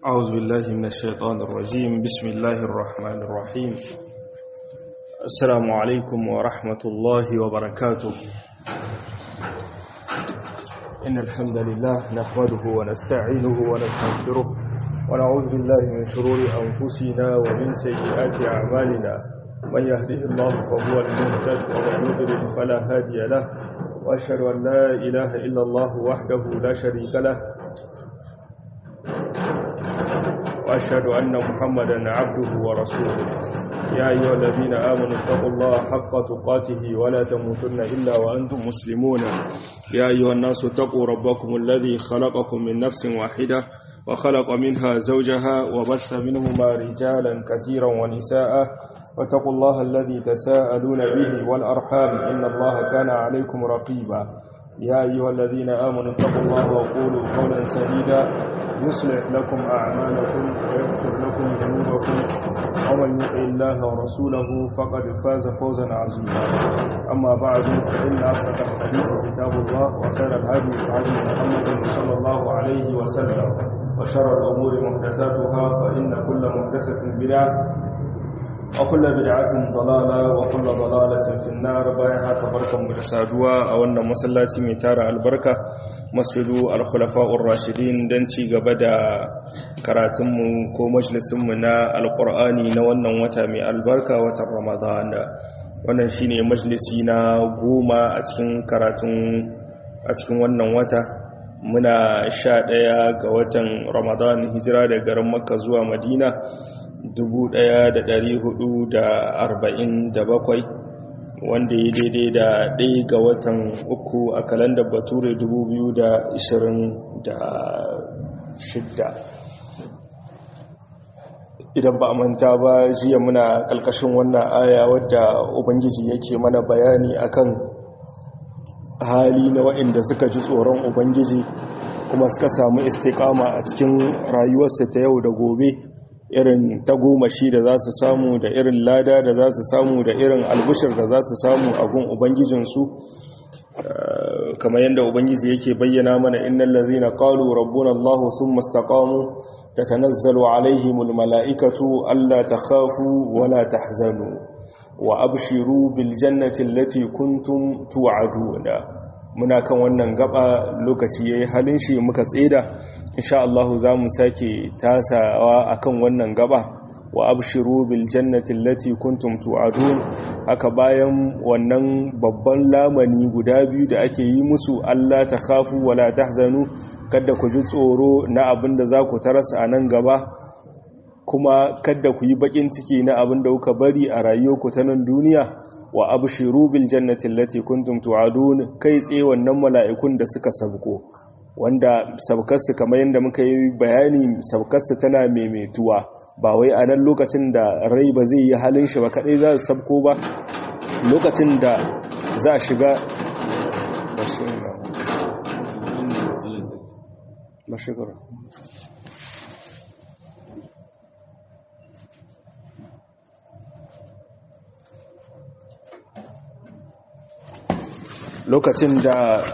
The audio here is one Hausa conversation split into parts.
أعوذ بالله من الشيطان الرجيم بسم الله الرحمن الرحيم السلام عليكم ورحمة الله وبركاته إن الحمد لله نحمده ونستعينه ونستغفره ونعوذ بالله من شرور أنفسنا ومن سيئات أعمالنا من يهده الله فهو المهتد ومن يضلل فلا هادي له وأشهد أن لا إله إلا الله وحده لا شريك له وأشهد أن محمدا عبده ورسوله يا أيها الذين آمنوا اتقوا الله حق تقاته ولا تموتن إلا وأنتم مسلمون يا أيها الناس اتقوا ربكم الذي خلقكم من نفس واحدة وخلق منها زوجها وبث منهما رجالا كثيرا ونساء واتقوا الله الذي تساءلون به والأرحام إن الله كان عليكم رقيبا يا أيها الذين آمنوا اتقوا الله وقولوا قولا سديدا يصلح لكم أعمالكم ويغفر لكم ذنوبكم ومن يطع الله ورسوله فقد فاز فوزا عظيما أما بعد فإن أصدق الحديث كتاب الله وخير الهدي هدي محمد صلى الله عليه وسلم وشر الأمور محدثاتها فإن كل محدثة بدعة وكل بدعة ضلالة وكل ضلالة في النار بايها تباركم بتسادوا أو أن مسلاتي ميتار البركة masjidu al-khulafa'ur rashidin don ci gaba da karatunmu ko majalisunmu na alkur'ani na wannan wata mai albarka watan ramadan wannan shine majalisi na goma a cikin karatun a cikin wannan wata muna sha ɗaya ga watan ramadan hijira da garin makka zuwa madina 1447 wanda ya daidai da ɗaya ga watan uku a kalandar bature 2026 idan ba a manta ba jiya muna ƙalƙashin wannan aya wadda ubangiji yake mana bayani akan hali na waɗanda suka ji tsoron ubangiji kuma suka samu istikama a cikin rayuwarsa ta yau da gobe irin tagomashi da za su samu da irin lada da za su samu da irin albushir da za su samu a gun ubangijinsu kamar yadda ubangiji yake bayyana mana innal ladzina qalu rabbuna allah thumma istaqamu tatanazzalu alaihimul malaikatu alla takhafu wala tahzanu wa abshiru bil jannati allati kuntum tu'aduna muna kan wannan gaba lokaci yayi halin shi muka tseda insha Allah za mu sake tasawa akan wannan gaba wa abshiru bil jannati allati kuntum tu'adun haka bayan wannan babban lamani guda biyu da ake yi musu Allah ta khafu wala tahzanu kada ku ji tsoro na abin da za ku tarasa a nan gaba kuma kada ku yi bakin ciki na abin da kuka bari a rayuwarku ta nan duniya wa abshiru bil jannati allati kuntum tu'adun kai tsaye wannan mala'ikun da suka sabko wanda sabkarsu kamar yadda muka yi bayani sabkarsu tana maimaituwa ba wai a nan lokacin da rai ba zai yi halin shi ba kadai za su sabko ba lokacin da za a shiga mashigara lokacin da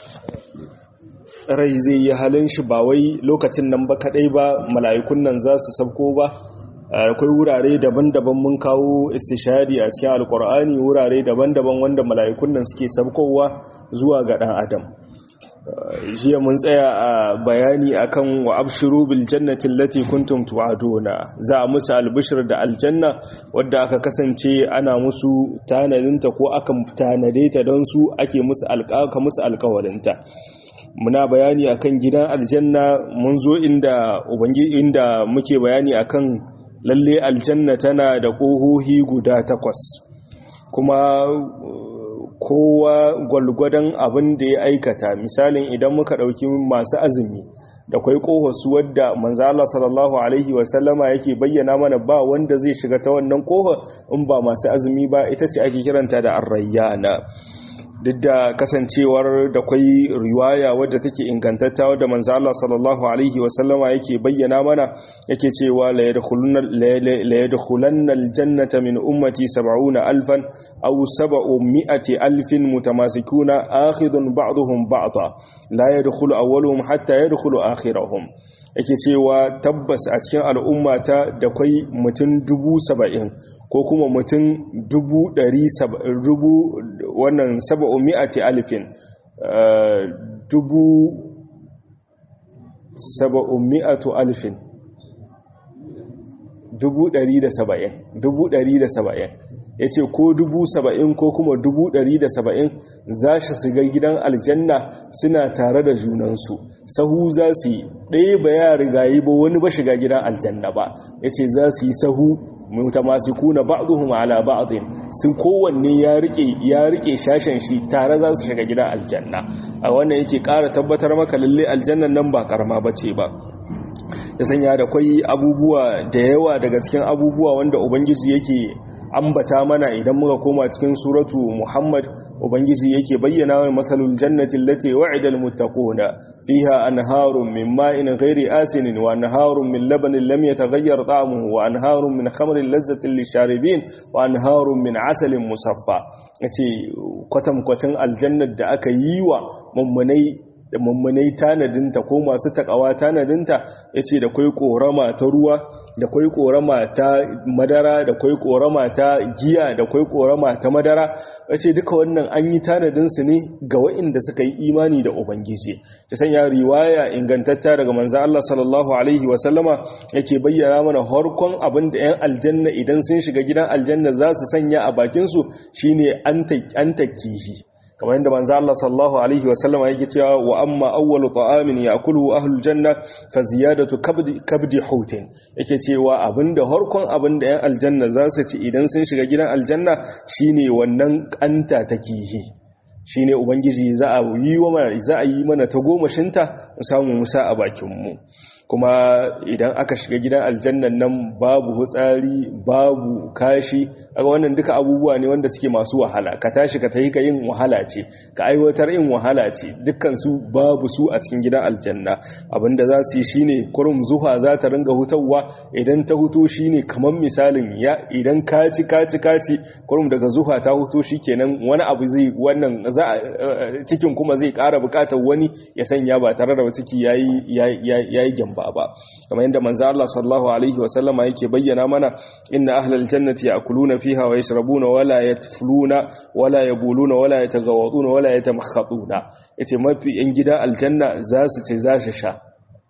rai zai yi halin shi ba wai lokacin nan ba kadai ba mala'ikun nan za su sabko ba akwai wurare daban-daban mun kawo istishadi a cikin alkur'ani wurare daban-daban wanda mala'ikun nan suke sabkowa zuwa ga dan adam jiya mun tsaya a bayani akan wa abshiru bil jannati allati kuntum tu'aduna za a musu albishir da aljanna wadda aka kasance ana musu tanadinta ko aka tanade ta don su ake musu alƙaka musu alƙawarinta muna bayani akan gidan aljanna mun zo inda ubangi inda muke bayani akan lalle aljanna tana da ƙohohi guda takwas kuma kowa gwalgwadon abin da ya aikata misalin idan muka ɗauki masu azumi da kwai su wadda manzo Allah sallallahu alaihi wasallama yake bayyana mana ba wanda zai shiga ta wannan ƙofa in ba masu azumi ba ita ce ake kiranta da arrayyana duk da kasancewar da kwai riwaya wadda take ingantatta wadda manzo Allah sallallahu alaihi wasallama yake bayyana mana yake cewa la yadkhulanna aljannata min ummati 70 alfan aw 700 alfin mutamasikuna akhidun ba'dhum ba'dha la yadkhulu awwaluhum hatta yadkhulu akhiruhum yake cewa tabbas a cikin al'ummata da kwai mutum dubu saba'in ko kuma mutum dubu ɗari dubu wannan saba'un mi'ati alifin dubu saba'un mi'atu alifin dubu ɗari da saba'in dubu ɗari da saba'in ya ce ko dubu saba'in ko kuma dubu ɗari da saba'in za shi shiga gidan aljanna suna tare da junansu sahu za su yi ɗaya ba ya rigayi ba wani ba shiga gidan aljanna ba ya ce za su yi sahu mutamasikuna ba'dhum ala ba'dhin sun kowanne ya rike ya rike shashen shi tare za su shiga gidan aljanna a wannan yake ƙara tabbatar maka lalle aljannan nan ba karama bace ba ya sanya da kwai abubuwa da yawa daga cikin abubuwa wanda ubangiji yake ambata mana idan muka koma cikin suratu Muhammad ubangiji yake bayyana wa masalul jannati allati wa'ida almuttaquna fiha anharun min ma'in ghairi asinin wa anharun min labanin lam yataghayyar ta'amuhu wa anharun min khamrin lazzatin lisharibin wa anharun min asalin musaffa yace kwatam kwatin aljannar da aka yi wa mummunai da mummunai tanadinta ko masu takawa tanadinta ya ce da kwai korama ta ruwa da kwai korama ta madara da kwai korama ta giya da kwai korama ta madara ya ce duka wannan an yi tanadinsu ne ga wa'inda suka yi imani da ubangiji ta sanya riwaya ingantatta daga manzan Allah sallallahu alaihi wasallama yake bayyana mana harkon abin da 'yan aljanna idan sun shiga gidan aljanna za su sanya a bakinsu shine an takihi kamar yadda manzo Allah sallallahu alaihi wasallam yake cewa wa amma awwalu ta'amin ya'kuluhu ahlul janna fa ziyadatu kabdi kabdi hutin yake cewa abinda harkon abinda yan aljanna za su ci idan sun shiga gidan aljanna shine wannan kanta ta kihi shine ubangiji za a yi wa mana za a yi mana ta gomashinta mu samu musa a bakin mu kuma idan aka shiga gidan aljannan nan babu hutsari babu kashi aga wannan duka abubuwa ne wanda suke masu wahala ka tashi ka tayi ka yin wahala ce ka aiwatar yin wahala ce dukkan su babu su a cikin gidan aljanna abinda za su yi shine kurum zuha za ta ringa hutawa idan ta huto shine kamar misalin ya idan kaci kaci kaci kurum daga zuha ta huto shikenan wani abu zai wannan za cikin kuma zai ƙara buƙatar wani ya sanya ba tare da ciki yayi yayi gyamba ba kamar yadda manzo Allah sallallahu alaihi wasallama yake bayyana mana inna ahlal jannati ya'kuluna fiha wa yashrabuna wala yatfuluna wala yabuluna wala yatagawaduna wala yatamakhatuna yace mafi yan gida aljanna za su ce za su sha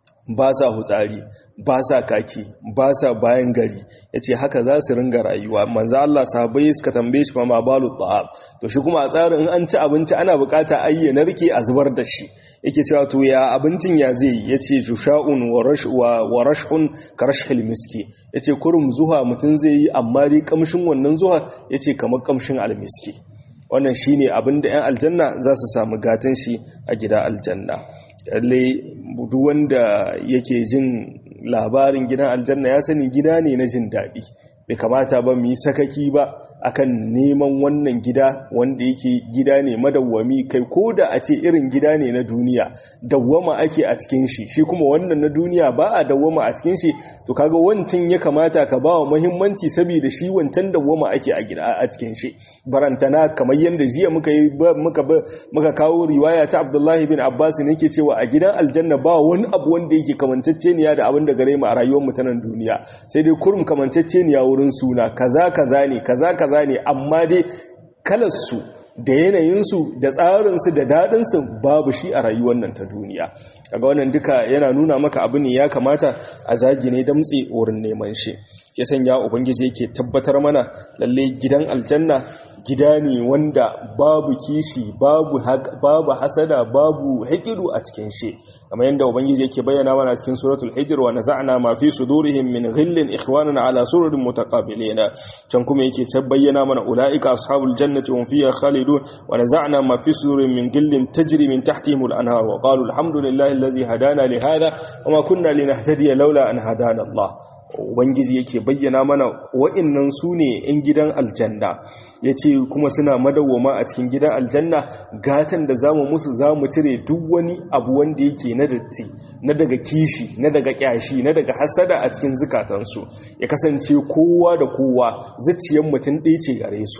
ba sa hutsari ba sa kaki ba sa bayan gari ya ce haka za su ringa rayuwa manzo Allah sahabbai suka tambaye shi ma balu ta'am to shi kuma a tsarin in an ci abinci ana bukata ayyana rike a zubar da shi yake cewa to ya abincin ya zai yace jusha'un wa rashwa wa rashhun karashhil miski yace kurum zuha mutun zai yi amma dai kamshin wannan zuha yace kamar kamshin almiski wannan shine abinda 'yan aljanna za su samu gatan shi a gida aljanna lalle duk wanda yake jin labarin gidan aljanna ya sani gida ne na jin daɗi bai kamata ba mu yi sakaki ba akan neman wannan gida wanda yake gida ne madawwami kai ko da a ce irin gida ne na duniya dawwama ake a cikin shi shi kuma wannan na duniya ba a dawwama a cikin shi to kaga wancan ya kamata ka ba wa muhimmanci saboda shi wancan dawwama ake a gida a cikin shi barantana kamar yanda jiya muka yi muka muka kawo riwaya ta Abdullahi bin Abbas ne yake cewa a gidan aljanna ba wani abu wanda yake kamanceceniya da abin da gare mu a rayuwar mu ta nan duniya sai dai kurum kamanceceniya wurin suna kaza kaza ne kaza kaza ne amma dai kalarsu da yanayinsu da tsarinsu da daɗinsu babu shi a rayuwar nan ta duniya kaga wannan duka yana nuna maka abu ne ya kamata a zagi ne damtse wurin neman shi ya sanya ubangiji yake tabbatar mana lalle gidan aljanna gida ne wanda babu kishi babu babu hasada babu hakidu a cikin shi kamar yadda ubangiji yake bayyana mana cikin suratul hijr wa naza'na ma fi sudurihim min ghillin ikhwanan ala sururin mutaqabilina can kuma yake bayyana mana ulaika ashabul jannati hum fiha khalidun wa naza'na ma fi sudurihim min ghillin tajri min tahtihim al-anhar wa qalu alhamdulillahi alladhi hadana li hadha wa ma kunna linahtadiya laula an hadana Allah ubangiji yake bayyana mana wa'annan su ne 'yan gidan aljanna ya ce kuma suna madawwama a cikin gidan aljanna gatan da za mu musu za mu cire duk wani abu wanda yake na datti na daga kishi na daga kyashi na daga hasada a cikin zukatansu ya kasance kowa da kowa zuciyar mutum ɗaya ce gare su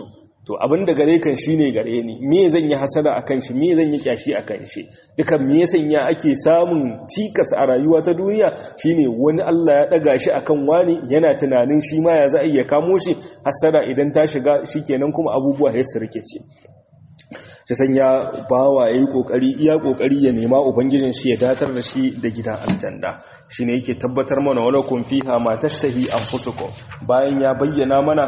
to abin da gare kan shine gare ni me zan yi hasada akan shi me zan yi kyashi akan shi dukan me sanya ake samun cikas a rayuwa ta duniya shine wani Allah ya daga shi akan wani yana tunanin shi ma ya za a iya kamo shi hasada idan ta shiga shikenan kuma abubuwa ya sirke ce ta sanya bawa yayi kokari iya kokari ya nema ubangijin shi ya datar da shi da gidan aljanna shine yake tabbatar mana wala kun fiha ma tashtahi anfusukum bayan ya bayyana mana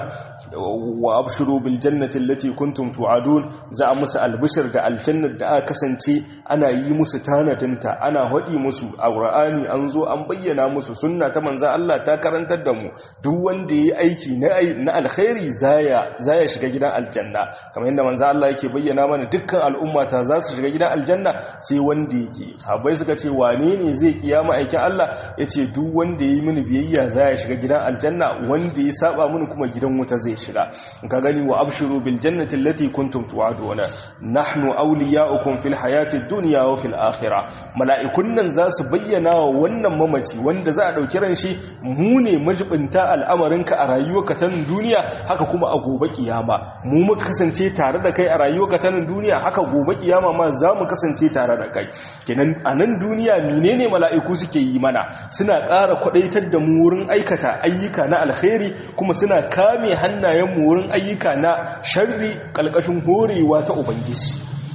wa abshiru bil jannati allati kuntum tu'adun za a musu albishir da aljannar da aka kasance ana yi musu tanadinta ana hadi musu a qur'ani an zo an bayyana musu sunna ta manzo Allah ta karantar da mu duk wanda yayi aiki na na alkhairi zaya zaya shiga gidan aljanna kamar yadda manzo Allah yake bayyana mana dukkan al'umma ta za su shiga gidan aljanna sai wanda yake sahabbai suka ce wane ne zai kiyama aikin Allah yace duk wanda yayi mini biyayya zaya shiga gidan aljanna wanda ya saba mini kuma gidan wuta zai shiga ka gani wa abshiru bil jannati allati kuntum tu'aduna nahnu awliya'ukum fil hayati dunya wa fil akhirah mala'ikun nan za su bayyana wa wannan mamaci wanda za a dauki ran shi mu ne majibinta al'amarinka a rayuwarka ta duniya haka kuma a gobe kiyama mu muka kasance tare da kai a rayuwarka ta duniya haka gobe kiyama ma za mu kasance tare da kai kenan a nan duniya menene mala'iku suke yi mana suna ƙara kwadaitar da mu wurin aikata ayyuka na alkhairi kuma suna kame hannu hannayenmu wurin ayyuka na sharri ƙalƙashin horewa ta ubangiji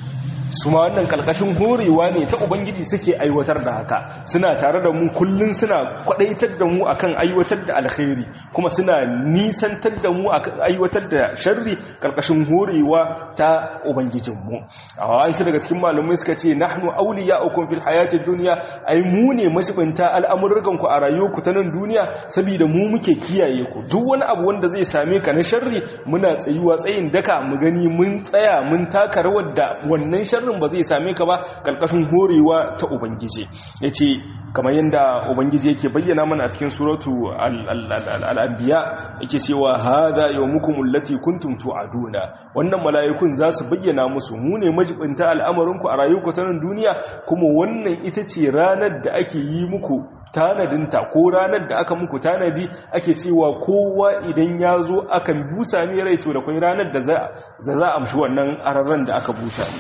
su ma wannan kalkashin horewa ne ta ubangiji suke aiwatar da haka suna tare da mu kullun suna kwadaitar da mu akan aiwatar da alkhairi kuma suna nisantar da mu akan aiwatar da sharri kalkashin horewa ta ubangijinmu a wasu daga cikin malumai suka ce nahnu awliya'ukum fil hayatid dunya ai mu ne mashibinta al'amuran ku a rayuwarku ta nan duniya saboda mu muke kiyaye ku duk wani abu wanda zai same ka na sharri muna tsayuwa tsayin daka mu gani mun tsaya mun taka rawar da wannan sharrin ba zai same ka ba karkashin horewa ta ubangiji yace kamar yadda ubangiji yake bayyana mana a cikin suratu al-anbiya yake cewa hadha yawmukum allati kuntum tu'aduna wannan mala'ikun za su bayyana musu mu ne majibinta al'amarin ku a rayuwarku ta nan duniya kuma wannan ita ce ranar da ake yi muku tanadinta ko ranar da aka muku tanadi ake cewa kowa idan ya zo akan busa mai rai to da kwai ranar da za a amshi wannan ararren da aka busa ne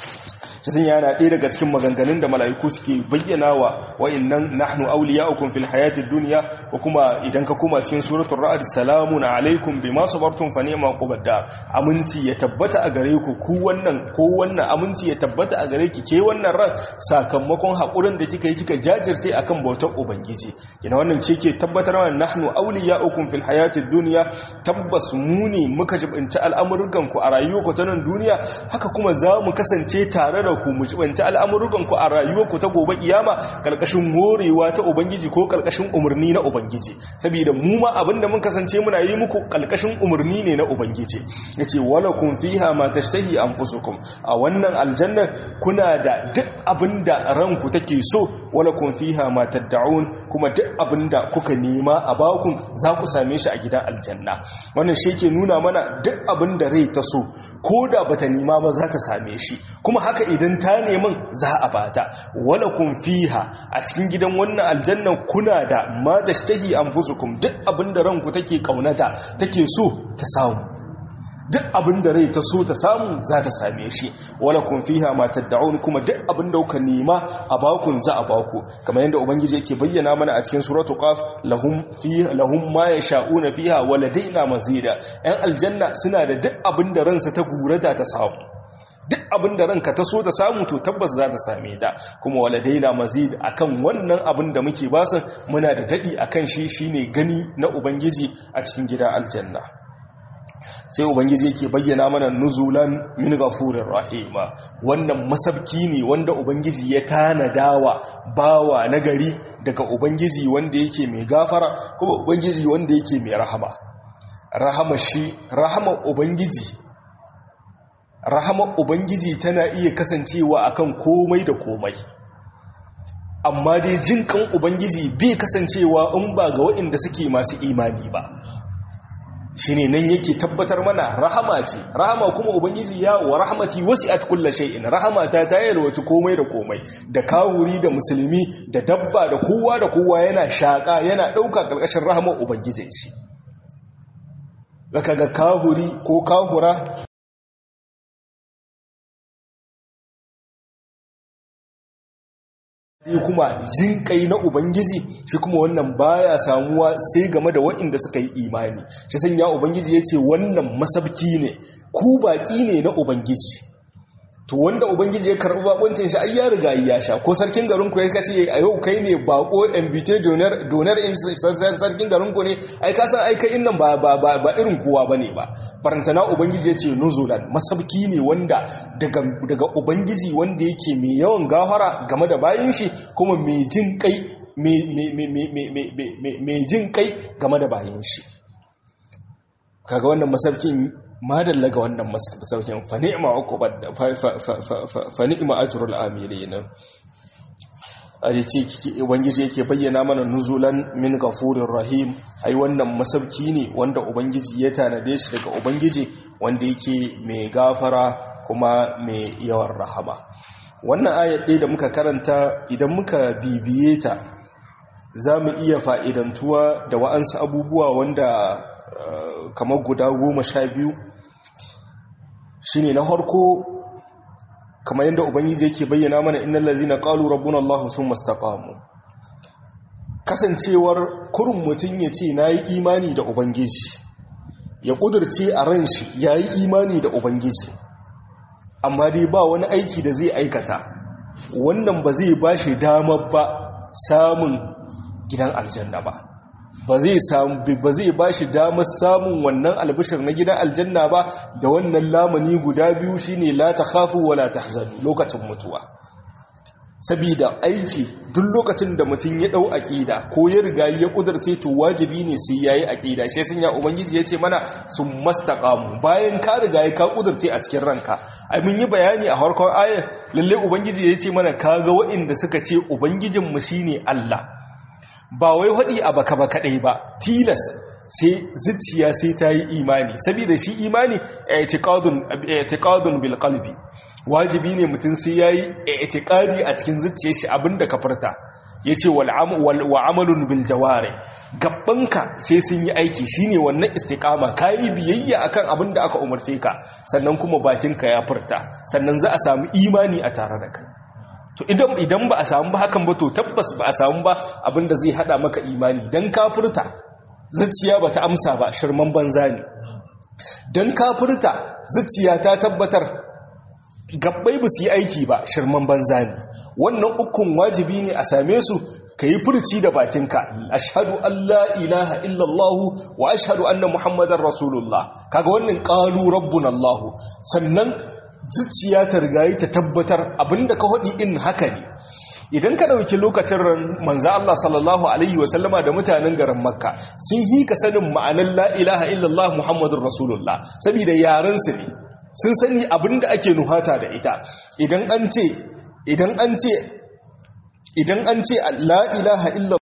sun yana ɗaya daga cikin maganganun da mala'iku suke bayyana wa wa'innan nahnu awliya'ukum fil hayatid dunya ko kuma idan ka koma cikin suratul ra'd salamun alaikum bima sabartum fa ni'ma qubadda aminci ya tabbata a gare ku ku wannan ko wannan aminci ya tabbata a gare ki ke wannan ran sakamakon hakurin da kika yi kika jajirce akan bautar ubangiji kina wannan ce ke tabbatar wa nahnu awliya'ukum fil hayatid dunya tabbas mu ne muka jibinta al'amuran ku a rayuwarku ta nan duniya haka kuma za mu kasance tare da ku mujibanta al'amurukan ku a rayuwarku ta gobe kiyama kalkashin morewa ta ubangiji ko kalkashin umarni na ubangiji saboda mu ma abinda mun kasance muna yi muku kalkashin umarni ne na ubangiji yace wala kun fiha ma tashtahi anfusukum a wannan aljanna kuna da duk abinda ranku take so wala kun fiha ma tad'un kuma duk abinda kuka nema a bakun za ku same shi a gidan aljanna wannan shi ke nuna mana duk abinda rai ta so ko da bata nema ba za ta same shi kuma haka idan ta neman za a bata wala kun fiha a cikin gidan wannan aljanna kuna da ma da shtahi anfusukum duk abinda ranku take kaunata take so ta samu duk abinda rai ta so ta samu za ta same shi wala kun fiha ma tad'un kuma duk abinda kuka nema a bakun za a baku kamar yadda ubangiji yake bayyana mana a cikin suratul qaf lahum fiha lahum ma yasha'una fiha wa ladaina mazida yan aljanna suna da duk abinda ransa ta gurata ta samu duk abin da ranka ta so ta samu to tabbas za ta same ta kuma waladaina mazid akan wannan abin da muke basu muna da dadi akan shi shine gani na ubangiji a cikin gida aljanna sai ubangiji yake bayyana mana nuzulan min ghafurir rahima wannan masabki ne wanda ubangiji ya tanadawa bawa nagari daga ubangiji wanda yake mai gafara kuma ubangiji wanda yake mai rahama rahama shi rahama ubangiji rahamar ubangiji tana iya kasancewa akan komai da komai amma dai jin kan ubangiji bai kasancewa in ba ga waɗanda suke masu imani ba shine nan yake tabbatar mana rahama ce rahama kuma ubangiji ya wa rahmati wasi'at kulli shay'in rahama ta ta yalwaci komai da komai da kawuri da musulmi da dabba da kowa da kowa yana shaka yana dauka karkashin rahamar ubangijin shi zaka ga kahuri ko kahura kuma jin kai na ubangiji shi kuma wannan baya samuwa sai game da waɗanda suka yi imani shi sanya ubangiji ya ce wannan masabki ne ku baƙi ne na ubangiji to wanda ubangiji ya karɓi bakuncin shi ai ya riga ya sha ko sarkin garin ku ya kace a yau kai ne bako invite donor donor in sarkin garin ku ne ai ka san ai kai innan ba ba ba irin kowa bane ba barantana ubangiji ya ce nuzulan masabki ne wanda daga daga ubangiji wanda yake mai yawan gafara game da bayin shi kuma mai jin kai mai jin kai game da bayin shi kaga wannan masabkin madalla ga wannan masaukin fani'ma uqubad fani'ma ajrul amilin arice ubangiji yake bayyana mana nuzulan min ghafurir rahim ai wannan masauki ne wanda ubangiji ya tanade shi daga ubangiji wanda yake mai gafara kuma mai yawan rahama wannan ayat ɗaya da muka karanta idan muka bibiye ta za mu iya fa'idantuwa da wa'ansu abubuwa wanda kamar guda goma sha biyu shi ne na harko kamar yadda ubangiji yake bayyana mana inna lalzina ƙalu rabbun Allah sun mastaƙamu kasancewar kurin mutum ya ce na yi imani da ubangiji ya ƙudurce a ran shi ya yi imani da ubangiji amma dai ba wani aiki da zai aikata wannan ba zai ba shi damar ba samun gidan aljanna ba ba zai samu ba zai bashi damar samun wannan albishir na gidan aljanna ba da wannan lamani guda biyu shine la takhafu wala tahzanu lokacin mutuwa sabida aiki duk lokacin da mutum ya dau aqida ko ya riga ya kudurce to wajibi ne sai yayi aqida shi sun ya ubangiji yace mana sun mastaqamu bayan ka riga ya ka kudurce a cikin ranka ai mun yi bayani a farkon ayar lalle ubangiji yace mana kaga waɗanda suka ce ubangijinmu shine Allah ba wai haɗi a baka ba kaɗai ba tilas sai zuciya sai ta yi imani saboda shi imani itiqadun bil qalbi wajibi ne mutum sai yayi itiqadi a cikin zuciyar shi abinda ka furta yace wal wa amalun bil jawari gabbanka sai sun yi aiki shine wannan istiqama kai biyayya akan abinda aka umarce ka sannan kuma bakinka ya furta sannan za a samu imani a tare da kai to idan idan ba a samu ba hakan ba to tabbas ba a samu ba abinda zai hada maka imani dan kafirta zuciya bata amsa ba shirman banza ne dan kafirta zuciya ta tabbatar gabbai ba su yi aiki ba shirman banza ne wannan ukun wajibi ne a same su ka yi furci da bakinka ashhadu an la ilaha illallah wa ashhadu anna muhammadar rasulullah kaga wannan qalu rabbuna allah sannan zuciya ta rigayi ta tabbatar abinda ka haɗi in haka ne idan ka ɗauki lokacin manza Allah sallallahu Alaihi wasallama da mutanen garin makka sun yi ka sanin ma'anar la'ilaha illallah muhammadun rasulullah saboda yarensu ne sun sani abinda ake nuhata da ita idan an ce idan an ce idan an ce la'ilaha illallah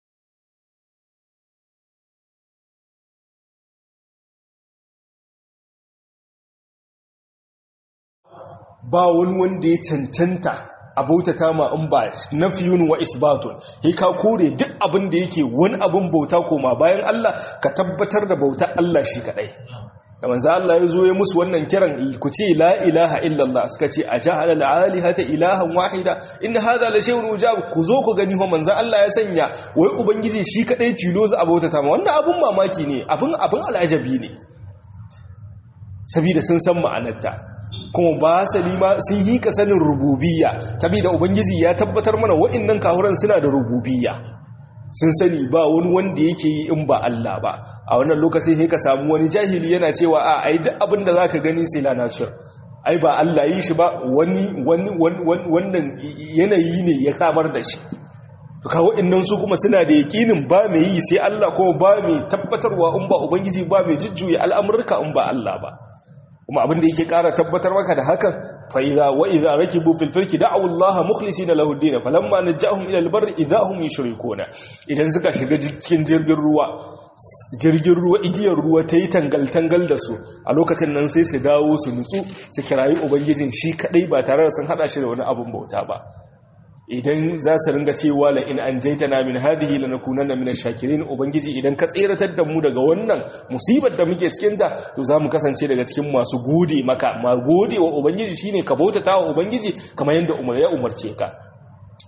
ba wani wanda ya cancanta a bautata ma in ba nafiyun wa isbatun sai ka kore duk abin da yake wani abin bauta koma bayan Allah ka tabbatar da bautar Allah shi kadai da manzo Allah ya zo ya musu wannan kiran ku ce la ilaha illallah suka ce ajahala alihata ilahan wahida in hadha la shay'un ujab ku zo ku gani ho manzo Allah ya sanya wai ubangiji shi kadai tilo za a bautata ma wannan abun mamaki ne abun abun al'ajabi ne sabida sun san ma'anarta kuma ba salima sun yi ka sanin rububiyya da ubangiji ya tabbatar mana wa'annan kahuran suna da rububiyya sun sani ba wani wanda yake yi in ba Allah ba a wannan lokacin sai ka samu wani jahili yana cewa a ai duk abin da zaka gani sai la nashir ai ba Allah yi shi ba wani wannan yanayi ne ya samar da shi to kawo innan su kuma suna da yakinin ba mai yi sai Allah kuma ba mai tabbatarwa in ba ubangiji ba mai jujjuya al'amurka in ba Allah ba kuma abin da yake ƙara tabbatar maka da hakan fa idza wa idza rakibu fil fulki da'u Allah mukhlisina lahu ad-din falamma najahum ila al-barri idza hum yushrikuna idan suka shiga cikin jirgin ruwa jirgin ruwa igiyar ruwa ta yi tangal tangal da su a lokacin nan sai su dawo su nutsu su kirayi ubangijin shi kadai ba tare da sun hada shi da wani abun bauta ba idan za su ringa cewa la in an jaita na min hadihi lanakunanna min ash-shakirin ubangiji idan ka tseratar da mu daga wannan musibar da muke cikin ta to zamu kasance daga cikin masu gode maka ma gode wa ubangiji shine ka bautata wa ubangiji kamar yanda umar ya umarce ka to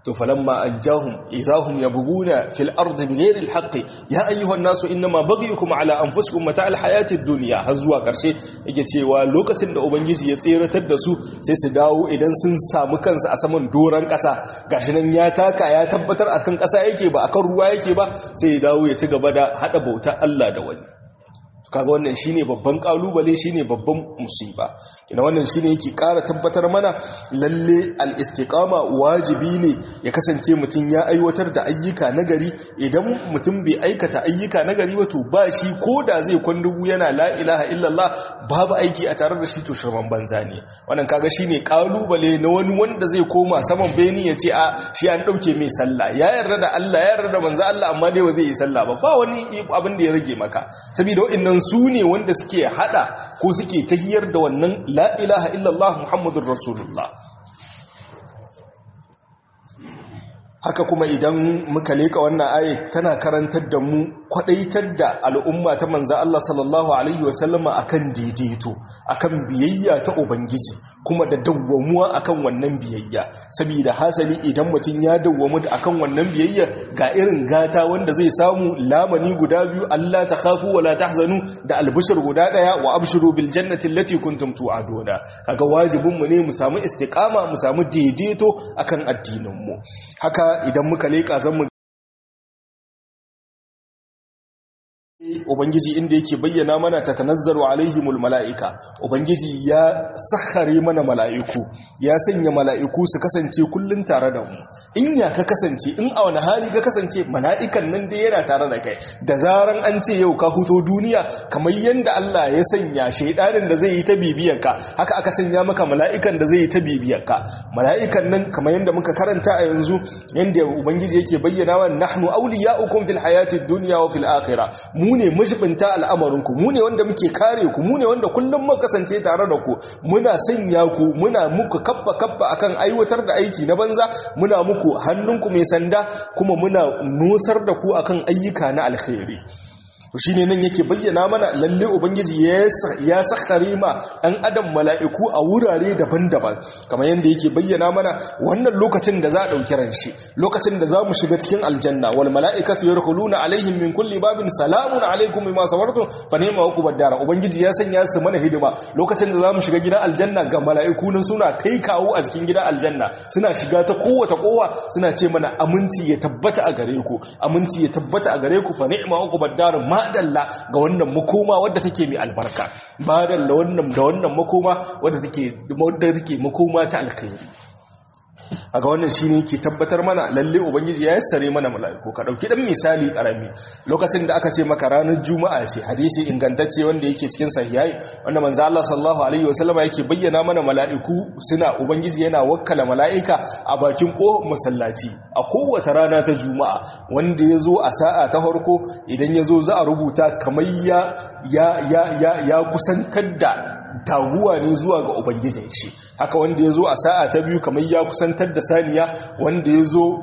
to falamma anjahum idahum yabghuna fil ardi bighairi alhaqi ya ayyuhan nasu inma baghiyukum ala anfusikum mata'al hayatid dunya har zuwa karshe yake cewa lokacin da ubangiji ya tseratar da su sai su dawo idan sun samu kansu a saman doran kasa gashi nan ya taka ya tabbatar akan kasa yake ba akan ruwa yake ba sai ya dawo ya ci gaba da hada bautar Allah da wani kaga wannan shine babban kalubale shine babban musiba kina wannan shine yake ƙara tabbatar mana lalle al-istiqama wajibi ne ya kasance mutum ya aiwatar da ayyuka nagari idan mutum bai aikata ayyuka nagari ba to ba shi koda zai kwandugu yana la ilaha illallah babu aiki a tare da shi to shirman banza ne wannan kaga shine kalubale na wani wanda zai koma saman beni ya ce a shi an dauke mai sallah ya yarda da Allah ya yarda da manzo Allah amma dai ba zai yi sallah ba ba wani abin da ya rage maka saboda wa'annan su ne wanda suke hada ko suke tahiyar da wannan la ilaha illallah muhammadur rasulullah haka kuma idan muka leka wannan ayat tana karantar da mu kwadaitar da al'umma ta manzo Allah sallallahu alaihi wasallama akan daidaito akan biyayya ta ubangiji kuma da dawwamuwa akan wannan biyayya saboda hasali idan mutum ya dawwamu akan wannan biyayya ga irin gata wanda zai samu lamani guda biyu Allah ta khafu wala tahzanu da albishir guda daya wa abshiru bil jannati allati kuntum tu'aduna kaga wajibin mu ne mu samu istiqama mu samu daidaito akan addinin mu haka idan muka leƙa zan mu Ubangiji inda yake bayyana mana ta tanazzaru alaihimul mala'ika, Ubangiji ya sakhare mana mala'iku, ya sanya mala'iku su kasance kullum tare da mu. In ya ka kasance, in a wani hali ka kasance mala'ikan nan dai yana tare da kai, da zaran an ce yau ka huto duniya, kamar yadda Allah ya sanya shaidanin da zai yi ta bibiyarka, haka aka sanya maka mala'ikan da zai yi ta bibiyarka. Mala'ikan nan kamar yadda muka karanta a yanzu, yadda Ubangiji yake bayyana wa nahnu auliya'ukum fil hayatid dunya wa fil akhirah. mu ne majibinta al'amarinku mu ne wanda muke kare ku mu ne wanda kullum muka kasance tare da ku muna sanya ku muna muku kappa kappa akan aiwatar da aiki na banza muna muku hannunku mai sanda kuma muna nusar da ku akan ayyuka na alkhairi shi ne nan yake bayyana mana lalle ubangiji ya sakhare ma ɗan adam mala'iku a wurare daban-daban kamar yadda yake bayyana mana wannan lokacin da za a ɗauki ran shi lokacin da za mu shiga cikin aljanna wal mala'ikatu yadkhuluna alaihim min kulli babin salamun alaikum bima sabartum fa ni'ma uqubad dar ubangiji ya sanya su mana hidima lokacin da za mu shiga gidan aljanna ga mala'iku nan suna kai kawo a cikin gidan aljanna suna shiga ta kowace kowa suna ce mana aminci ya tabbata a gare ku aminci ya tabbata a gare ku fa ni'ma uqubad dar madalla ga wannan makoma wadda take mai albarka madalla wannan da wannan makoma wadda take wadda take makoma ta alkhairi aga wannan shine yake tabbatar mana lalle ubangiji ya yassare mana mala'iku ka dauki dan misali karami lokacin da aka ce maka ranar juma'a ce hadisi ingantacce wanda yake cikin sahihai wanda manzo Allah sallallahu alaihi wasallama yake bayyana mana mala'iku suna ubangiji yana wakkala mala'ika a bakin ko masallaci a kowace rana ta juma'a wanda yazo a sa'a ta farko idan yazo za a rubuta kamar ya ya ya ya kusantar da taguwa ne zuwa ga ubangijin shi haka wanda ya zo a sa'a ta biyu kamar ya kusantar da saniya wanda ya zo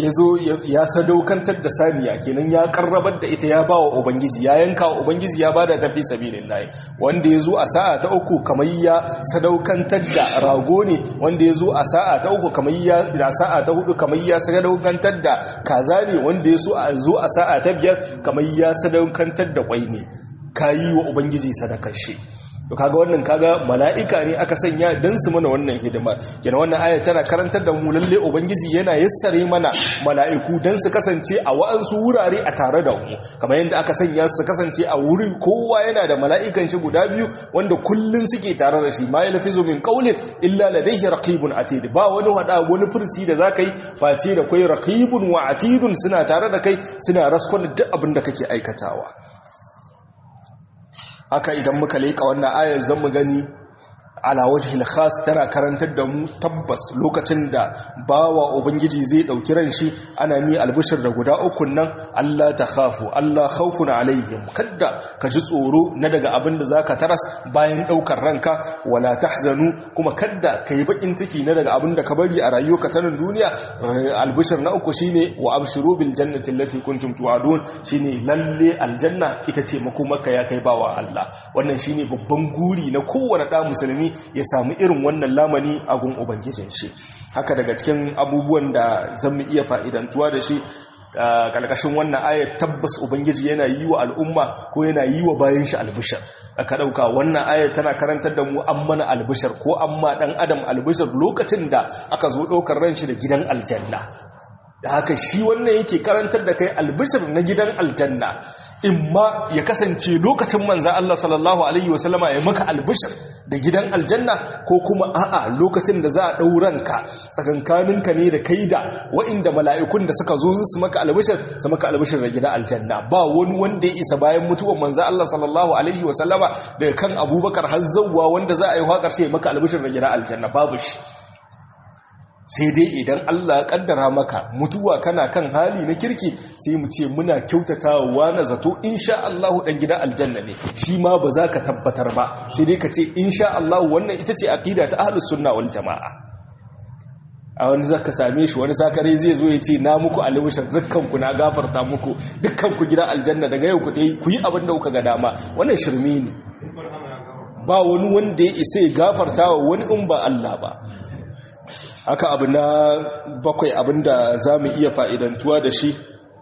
ya sadaukantar da saniya kenan ya karrabar da ita ya ba wa ubangiji ya yanka wa ubangiji ya bada tafi sabilin layi wanda ya zo a sa'a ta uku kamar ya sadaukantar da rago ne wanda ya zo a sa'a ta uku kamar ya da sa'a ta hudu kamar ya sadaukantar da kaza ne wanda ya zo a sa'a ta biyar kamar ya sadaukantar da kwai ne kayi wa ubangiji sadakar shi to kaga wannan kaga mala'ika ne aka sanya dan su mana wannan hidima kenan wannan aya tana karantar da mu lalle ubangiji yana yassare mana mala'iku dan su kasance a wa'ansu wurare a tare da mu kamar yadda aka sanya su kasance a wurin kowa yana da mala'ikan shi guda biyu wanda kullun suke tare da shi ma yalfizu min qawlin illa ladayhi raqibun atid ba wani hada wani furci da zaka yi face da kai raqibun wa atidun suna tare da kai suna raskon duk abin da kake aikatawa haka idan muka leƙa wannan ayar zan mu gani ala wajhil khas tana karantar da mu tabbas lokacin da bawa ubangiji zai dauki ran shi ana mi albishir da guda uku nan Allah ta khafu Allah khawfun alaihim kadda ka ji tsoro na daga abin da zaka taras bayan daukar ranka wala tahzanu kuma kadda kai bakin ciki na daga abin da ka bari a rayuwarka ta nan duniya albishir na uku shine wa abshiru bil jannati allati kuntum tu'adun shine lalle aljanna ita ce makomarka ya kai bawa Allah wannan shine babban guri na kowane da musulmi ya samu irin wannan lamani a gun ubangijin shi haka daga cikin abubuwan da zan iya fa'idantuwa da shi kalkashin wannan ayat tabbas ubangiji yana yi wa al'umma ko yana yi wa bayan shi albishar aka dauka wannan ayat tana karantar da mu an mana albishar ko amma dan adam albishar lokacin da aka zo daukar ran shi da gidan aljanna da haka shi wannan yake karantar da kai albishir na gidan aljanna imma ya kasance lokacin manza Allah sallallahu alaihi wasallama ya maka albishir da gidan aljanna ko kuma a'a lokacin da za a ɗauranka tsakankaninka ne da kai da wa'inda mala'ikun da suka zo su maka albishir su maka albishir da gidan aljanna ba wani wanda ya isa bayan mutuwar manza Allah sallallahu alaihi wasallama daga kan abubakar har zawwa wanda za a yi haƙar sai maka albishir da gidan aljanna babu shi sai dai idan Allah ya kaddara maka mutuwa kana kan hali na kirki sai mu ce muna kyautatawa na zato insha Allah dan gidan aljanna ne shi ma ba za ka tabbatar ba sai dai ka ce insha Allah wannan ita ce aqida ta ahlus sunna wal jamaa a wani zaka same shi wani sakare zai zo ya ce na muku alwishar dukkan ku na gafarta muku dukkan ku gidan aljanna daga yau ku tayi ku yi abin da kuka ga dama wannan shirme ne ba wani wanda ya isa ya gafarta wa wani in ba Allah ba haka abu na bakwai abinda za mu iya fa'idantuwa da shi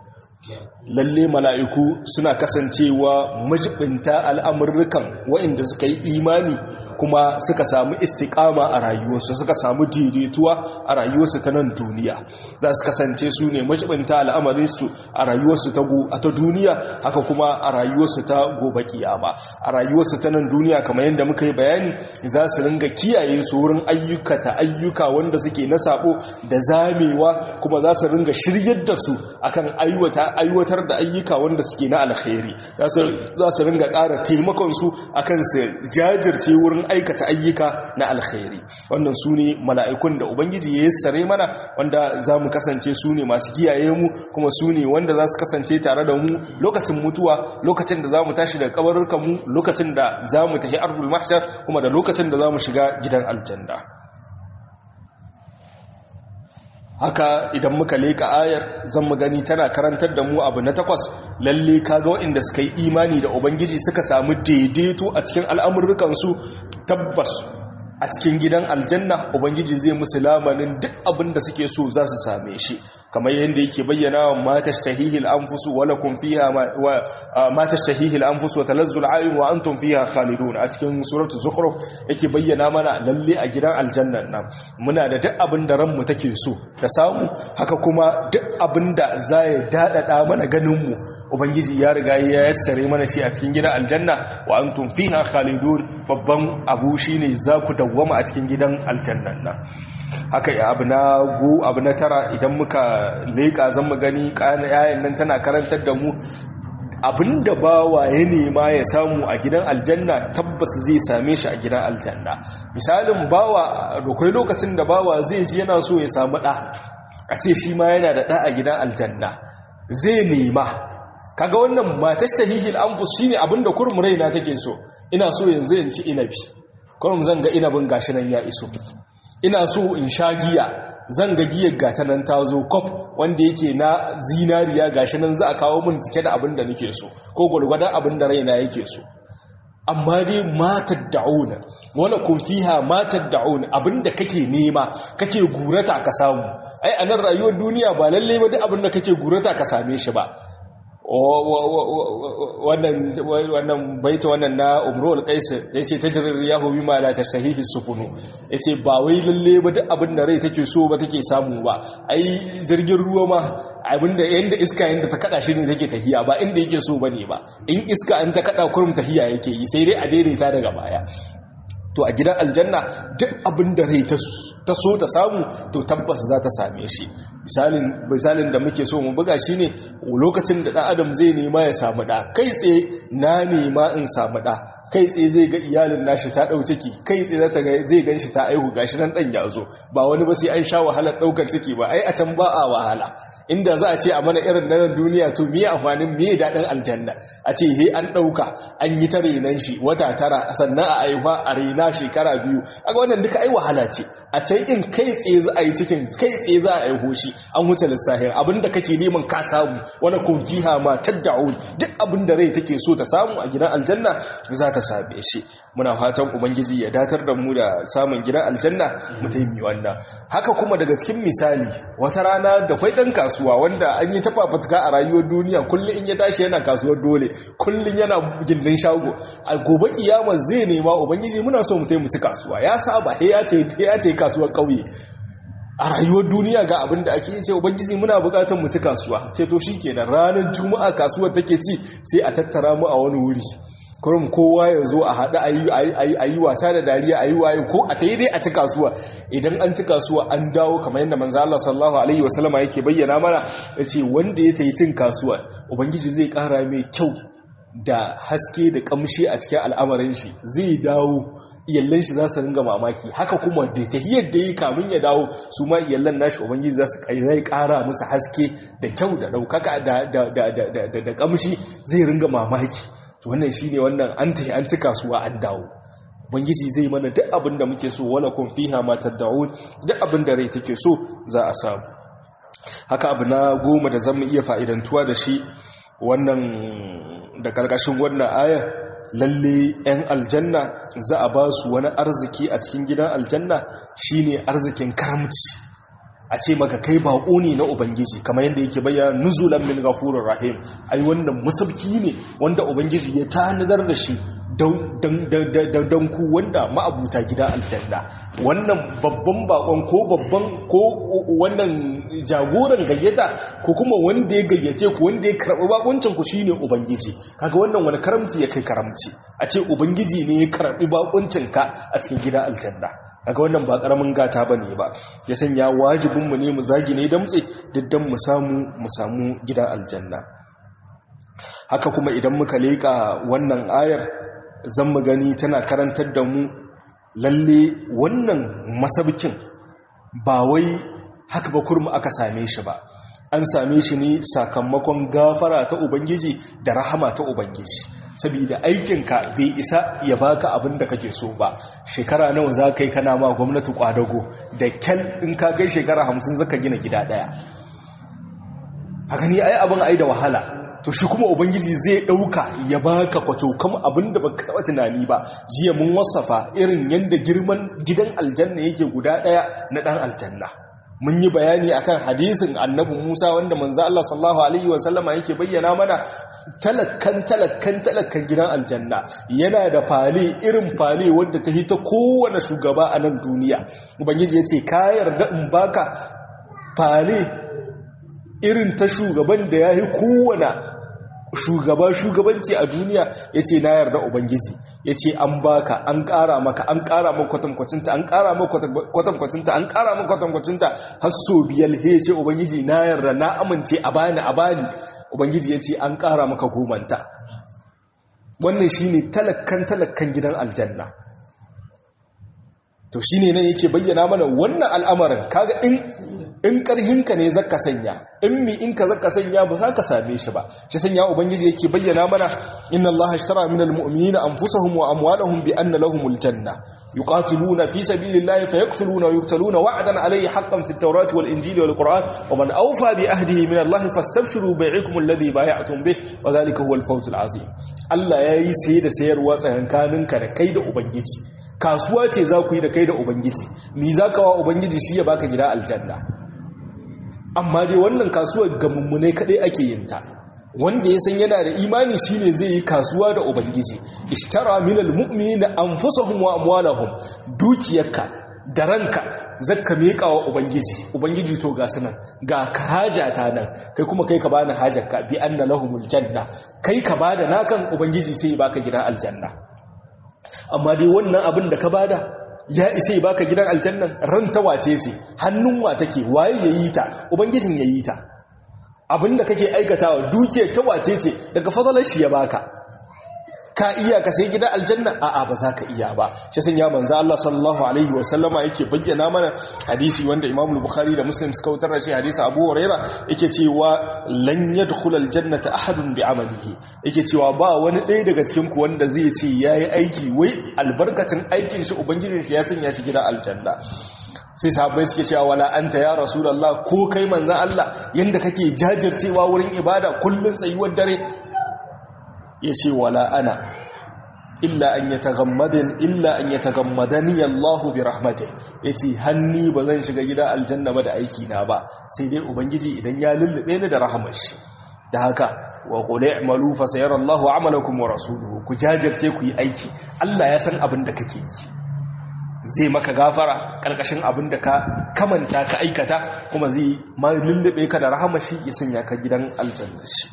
lalle mala'iku suna kasancewa majibinta al'amurrukan waɗanda suka yi imani kuma suka samu istikama a rayuwarsu suka samu daidaituwa a rayuwarsu ta nan duniya za su kasance su ne majibinta al'amarinsu a rayuwarsu ta duniya haka kuma a rayuwarsu ta gobe kiyama a rayuwarsu ta nan duniya kamar yadda muka yi bayani za su ringa kiyaye su wurin ayyuka ta ayyuka wanda suke na sabo da zamewa kuma za su ringa shiryar da su akan aiwatar da ayyuka wanda suke na alkhairi za su ringa ƙara taimakonsu akan su jajirce wurin aikata ayyuka na alkhairi wannan su ne mala'ikun da ubangiji ya sare mana wanda za mu kasance su ne masu kiyaye mu kuma su ne wanda za su kasance tare da mu lokacin mutuwa lokacin da za mu tashi daga kabarurkan mu lokacin da za mu tafi ardul mahshar kuma da lokacin da za mu shiga gidan aljanna haka idan muka leka ayar zan mu gani tana karantar da mu abu na takwas lalle kaga waɗanda suka yi imani da ubangiji suka samu daidaito a cikin al'amurrukansu tabbas a cikin gidan aljanna ubangiji zai musu lamanin duk abin da suke so za su same shi kamar yadda yake bayyana wa mata shahihil anfusu wa lakum fiha wa mata shahihil anfusu wa talazzul ayun wa antum fiha khalidun a cikin suratul zukhruf yake bayyana mana lalle a gidan aljanna nan muna da duk abin da ranmu take so da samu haka kuma duk abin da za ya dadada mana ganin mu ubangiji ya riga ya yassare mana shi a cikin gidan aljanna wa antum fiha khalidun babban abu shine za ku dawwama a cikin gidan aljannan nan haka abu na go abu na tara idan muka leka zan mu gani kana yayin nan tana karantar da mu abinda bawa ya nema ya samu a gidan aljanna tabbas zai same shi a gidan aljanna misalin bawa akwai lokacin da bawa zai ji yana so ya samu ɗa a ce shi ma yana da ɗa a gidan aljanna zai nema kaga wannan matar shahihil anfus shine abinda kurum raina take so ina so yanzu in ci inabi kurum zan ga inabin gashi nan ya iso ina so in sha giya zan ga giyar gata nan ta zo kwaf wanda yake na zinariya gashi nan za a kawo min cike da abin da nake so ko gwargwadon abin da raina yake so amma dai matar da'una wala kun fiha matar da'una abinda kake nema kake gurata ka samu ai a nan rayuwar duniya ba lalle ba duk abinda kake gurata ka same shi ba wannan baita wannan na umrul qais yace tajrir yahu bima la tashtahihi sufunu yace ba wai lalle ba duk abin da rai take so ba take samu ba ai jirgin ruwa ma abinda yanda iska yanda ta kada shi ne take tahiya ba inda yake so bane ba in iska an ta kada kurum tahiya yake yi sai dai a daidaita daga baya to a gidan aljanna duk abin da rai ta so ta samu to tabbas za ta same shi misalin da muke so mu buga shi ne lokacin da ɗan adam zai nema ya samu ɗa kai tsaye na nema in samu ɗa kai tsaye zai ga iyalin nashi ta ɗau ciki kai tsaye zai gan shi ta aihu gashi nan ɗan ya zo ba wani ba sai an sha wahalar ɗaukar ciki ba ai a can ba a wahala inda za a ce a mana irin nan duniya to miye amfanin miye daɗin aljanna a ce he an ɗauka an yi ta renan shi wata tara sannan a aihuwa a rena shekara biyu aga wannan duka ai wahala ce a can in kai tsaye za a yi cikin kai tsaye za a aiho shi an wuce lissahin abinda kake neman ka samu wani kun fiha ma tadda'un duk abinda rai take so ta samu a gidan aljanna za ta same shi muna fatan ubangiji ya datar da mu da samun gidan aljanna mu taimi wannan haka kuma daga cikin misali wata rana da kwai dan kasuwa wanda an yi tafafutuka a rayuwar duniya kullum in ya tashi yana kasuwar dole kullum yana gindin shago a gobe kiyama zai nema ubangiji muna so mu taimi ci kasuwa ya saba ya ta kasuwar kauye a rayuwar duniya ga abin da ake ce ubangiji muna bukatar mu ci kasuwa ce to shikenan ranar juma'a kasuwar take ci sai a tattara mu a wani wuri kurum kowa ya zo a haɗu a yi wasa da dariya a yi waye ko a ta yi dai a ci kasuwa idan an ci kasuwa an dawo kamar yadda manzo Allah sallallahu alaihi wasallama yake bayyana mana ya ce wanda ya tayi cin kasuwa ubangiji zai ƙara mai kyau da haske da kamshi a cikin al'amarin shi zai dawo iyallan shi za su ringa mamaki haka kuma da tahiyar da yi kamun ya dawo su ma iyallan nashi ubangiji za su zai kara musu haske da kyau da daukaka da kamshi zai ringa mamaki to wannan shine wannan an tahi an ci kasuwa an dawo ubangiji zai mana duk abin da muke so wala kun fiha ma tad'un duk abin da rai take so za a samu haka abu na goma da zan iya fa'idantuwa da shi wannan da karkashin wannan aya lalle 'yan aljanna za a ba su wani arziki a cikin gidan aljanna shine arzikin karamci a ce maka kai bako ne na ubangiji kamar yadda yake bayyana nuzulan min ghafurur rahim ai wannan musabki ne wanda ubangiji ya tanadar da shi don ku wanda ma'abuta gida aljanna wannan babban bakon ko babban ko wannan jagoran gayyata ko kuma wanda ya gayyace ku wanda ya karɓi bakuncin ku shine ubangiji kaga wannan wani karamci ya kai karamci a ce ubangiji ne ya karɓi bakuncin ka a cikin gida aljanna kaga wannan ba karamin gata bane ba ya sanya wajibin mu ne mu zagi ne damtse diddan mu samu mu samu gidan aljanna haka kuma idan muka leka wannan ayar zan mu gani tana karantar da mu lalle wannan masabkin ba wai haka ba kurmu aka same shi ba an same shi ne sakamakon gafara ta ubangiji da rahama ta ubangiji saboda aikinka bai isa ya baka abin da kake so ba shekara nawa za ka yi kana ma gwamnati kwadago da kyal in ka kai shekara hamsin zaka gina gida daya a gani ai abin ai da wahala to shi kuma ubangiji zai dauka ya baka kwato kam abinda baka taba tunani ba jiya mun wasafa irin yanda girman gidan aljanna yake guda daya na dan aljanna mun yi bayani akan hadisin annabi Musa wanda manzo Allah sallallahu alaihi wasallama yake bayyana mana talakkan talakkan talakkan gidan aljanna yana da fale irin fale wanda ta hita kowane shugaba a nan duniya ubangiji yace ka yarda in baka fale irin ta shugaban da yayi kowane shugaba shugabanci a duniya ya ce na yarda ubangiji ya ce an baka an kara maka an kara maka kwatankwacinta an kara maka kwatankwacinta an kara maka kwatankwacinta har so biyar he ce ubangiji na yarda na amince a bani a bani ubangiji ya ce an kara maka gomanta wannan shine talakkan talakkan gidan aljanna to shine nan yake bayyana mana wannan al'amarin kaga in in karhinka ne zaka sanya in mi in ka zaka sanya ba za ka same shi ba shi sanya ubangiji yake bayyana mana inna allaha ashtara minal mu'minina anfusahum wa amwalahum bi anna lahumul janna yuqatiluna fi sabilillahi fayaqtuluna wa yuqtaluna wa'dan alayhi haqqan fit tawrati wal injili wal qur'an wa man awfa bi ahdihi min allahi fastabshiru bai'ikum alladhi bay'atum bih wa dhalika huwal fawzul azim Allah yayi sai da sayarwa tsakankaninka da kai da ubangiji kasuwa ce za ku yi da kai da ubangiji ni za ka wa ubangiji shi ya baka gida aljanna amma dai wannan kasuwar ga mummune kadai ake yin ta wanda ya san yana da imani shine zai yi kasuwa da ubangiji ishtara minal mu'minina anfusahum wa amwalahum dukiyarka da ranka zakka miƙa wa ubangiji ubangiji to ga sunan ga hajata nan kai kuma kai ka bani hajarka bi anna lahumul janna kai ka bada nakan ubangiji sai ya baka gida aljanna amma dai wannan abin da ka bada ya isa baka gidan aljannan ran ta wace ce hannun wa take waye yayi ta ubangijin yayi ta abinda kake aikatawa dukiyar ta wace ce daga fadalar shi ya baka ka iya ka sai gidan aljanna a'a ba za ka iya ba shi san ya manzo Allah sallallahu alaihi wa sallama yake bayyana mana hadisi wanda Imam Bukhari da Muslim suka wutar da shi hadisi Abu Huraira yake cewa lan yadkhul aljannata ahadun bi amalihi yake cewa ba wani ɗaya daga cikin ku wanda zai ce yayi aiki wai albarkacin aikin shi ubangijin shi ya sanya shi gidan aljanna sai sahabbai suke cewa wala anta ya rasulullah ko kai manzon Allah yanda kake jajircewa wurin ibada kullun tsayuwar dare ya ce wala ana illa an yatagammadin illa an yatagammadani Allahu bi rahmatih yace hanni ba zan shiga gidan aljanna ba da aiki na ba sai dai ubangiji idan ya lullube ni da rahamar shi da haka wa qul i'malu fa sayara Allahu 'amalakum wa rasuluhu ku jajirce ku yi aiki Allah ya san abin da kake yi zai maka gafara karkashin abin da ka kamanta ka aikata kuma zai ma lullube ka da rahamar shi ya sanya ka gidan aljanna shi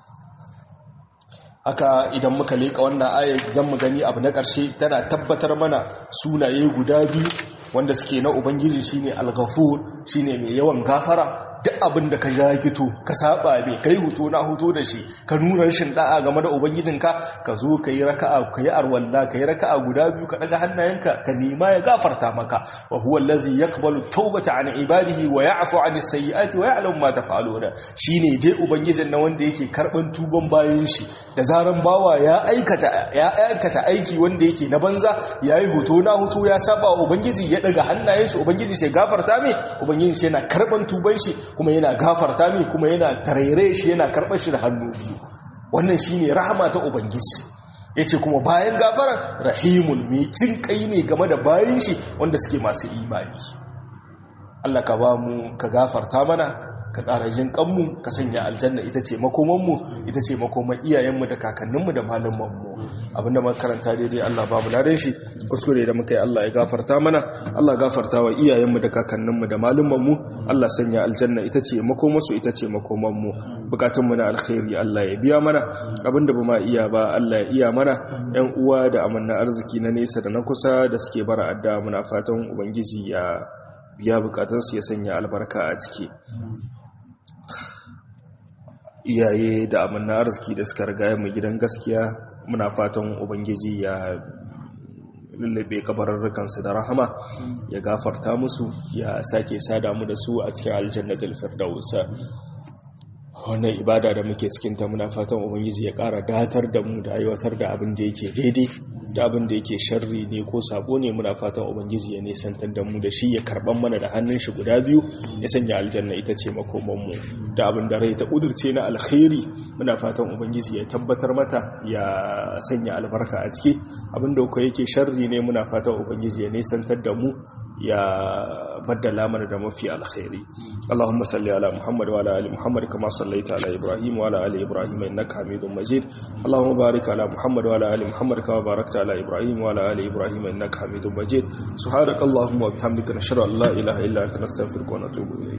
haka idan muka leƙa wannan ayat zan mu gani abu na ƙarshe tana tabbatar mana sunaye guda biyu wanda suke na ubangiji shine al-ghafur shine mai yawan gafara duk abin da ka ya gito ka saba ne kai huto na huto da shi ka nuna rashin da'a game da ubangijinka ka zo ka yi raka'a ka yi arwalla ka yi raka'a guda biyu ka daga hannayenka ka nema ya gafarta maka wa huwa allazi yaqbalu tawbata an ibadihi wa ya'fu an sayyiati wa ya'lamu ma taf'aluna shine dai ubangijin na wanda yake karban tuban bayan shi da zaran bawa ya aikata ya aikata aiki wanda yake na banza yayi huto na huto ya saba wa ubangiji ya daga hannayen shi ubangiji sai gafarta mai ubangiji sai yana karban tuban shi kuma yana gafarta mai kuma yana taraire shi yana karɓar shi da hannu biyu wannan shi ne rahama ta ubangiji ya ce kuma bayan gafaran rahimun mai cin kai ne game da bayan shi wanda suke masu imani Allah ka ba mu ka gafarta mana ka ƙara jin kanmu ka sanya aljanna ita ce makomanmu ita ce makoman iyayenmu da kakanninmu da malumanmu abinda muka karanta daidai Allah babu ladan shi kuskure da muka yi Allah ya gafarta mana Allah gafarta wa iyayenmu da kakanninmu da malumanmu Allah sanya aljanna ita ce makomansu ita ce makomanmu bukatunmu na alkhairi Allah ya biya mana abinda ba ma iya ba Allah ya iya mana yan uwa da amanna arziki na nesa da na kusa da suke bara adda muna fatan ubangiji ya biya bukatunsu ya sanya albarka a ciki iyaye da amanna arziki da suka riga mu gidan gaskiya muna fatan ubangiji ya lullube kabararrukansu da rahama ya gafarta musu ya sake sada mu da su a cikin aljannatul firdaus wannan ibada da muke cikin ta muna fatan ubangiji ya ƙara datar da mu da aiwatar da abin da yake daidai da abin da yake sharri ne ko sabo ne muna fatan ubangiji ya nisantar da mu da shi ya karban mana da hannun shi guda biyu ya sanya aljanna ita ce makoman mu da abin da rai ta udurce na alkhairi muna fatan ubangiji ya tabbatar mata ya sanya albarka a ciki abin da ko yake sharri ne muna fatan ubangiji ya nisantar da mu ya baddala mana da mafi alkhairi Allahumma salli ala Muhammad wa ala ali Muhammad kama sallaita ala Ibrahim wa ala ali Ibrahim innaka Hamidum Majid Allahumma barik ala Muhammad wa ala ali Muhammad kama barakta ala Ibrahim wa ala ali Ibrahim innaka Hamidum Majid subhanakallahumma wa bihamdika nashhadu an la ilaha illa anta nastaghfiruka wa natubu ilayk